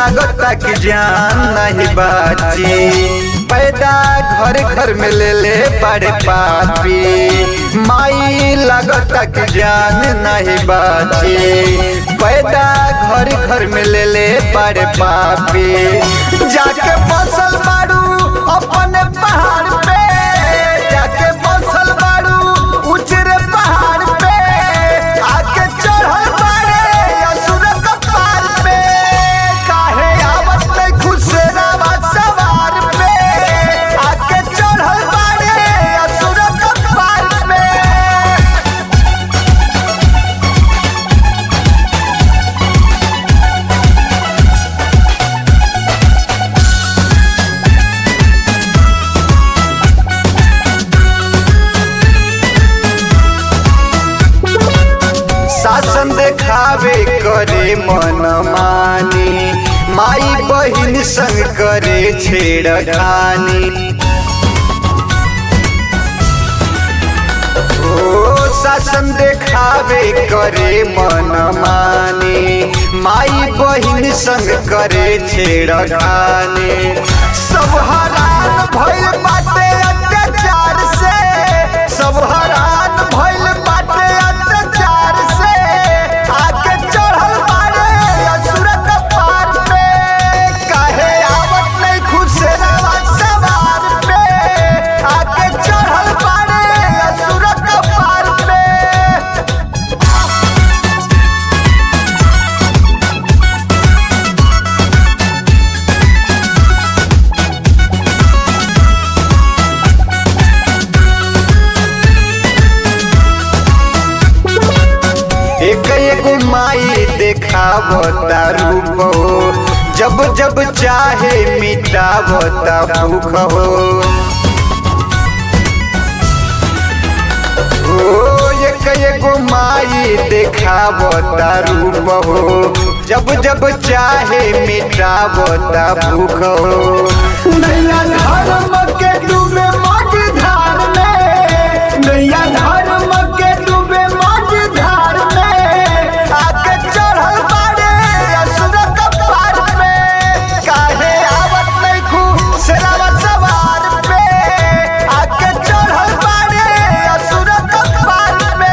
लागता कि जान नहीं बाची पैदा घर घर में ले ले बड़े पापी माई लागता कि जान नहीं बाची पैदा घर घर में ले ले बड़े पापी जाके फसल बाड़ू अपने पहाड़ पे जाके फसल बाड़ू उचरे पहाड़ पे आके चढ़ल बाड़े असुर कपार पे काहे आवत नहीं खुशरावा सवार पे आके चढ़ल बाड़े असुर कपार पे शासन देखावे करे मन मानी माई बहिन संग करे छेड़खानी ओ शासन देखावे करे मन मानी माई बहिन संग करे छेड़खानी सब हरान भइल बाटे अत्याचार से सब हरान भइल बाटे अत्याचार से आके चढ़ल बाड़े असुर कपार पे काहे आवत नहीं खुशरावा सवार पे आके चढ़ल बाड़े असुर कपार पे एक एगो माई देखावता रूप हो जब जब चाहे मिटावता भूख हो ओ एक एगो माई देखावता रूप हो जब जब चाहे मिटावता भूख हो नैया धर्म के डूबे मज धार में नैया धर्म के डूबे मज धार में आके चढ़ल बाड़े असुर कपार पे काहे आवत नहीं खुशरावा सवार पे आके चढ़ल बाड़े असुर कपार पे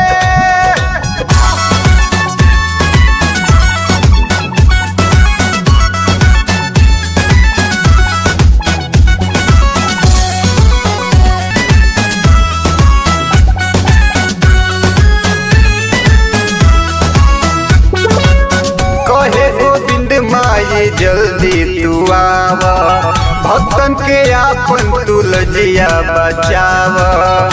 कहे गोविंद माई जल्दी तू आवा भक्तन के आपन तुलजिया बचावा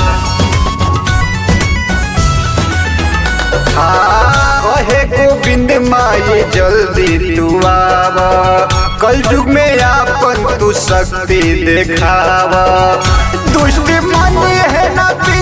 हाँ कहे गोविंद माई जल्दी तू आवा कल युग में आपन तू शक्ति देखावा दुष्ट मन है ना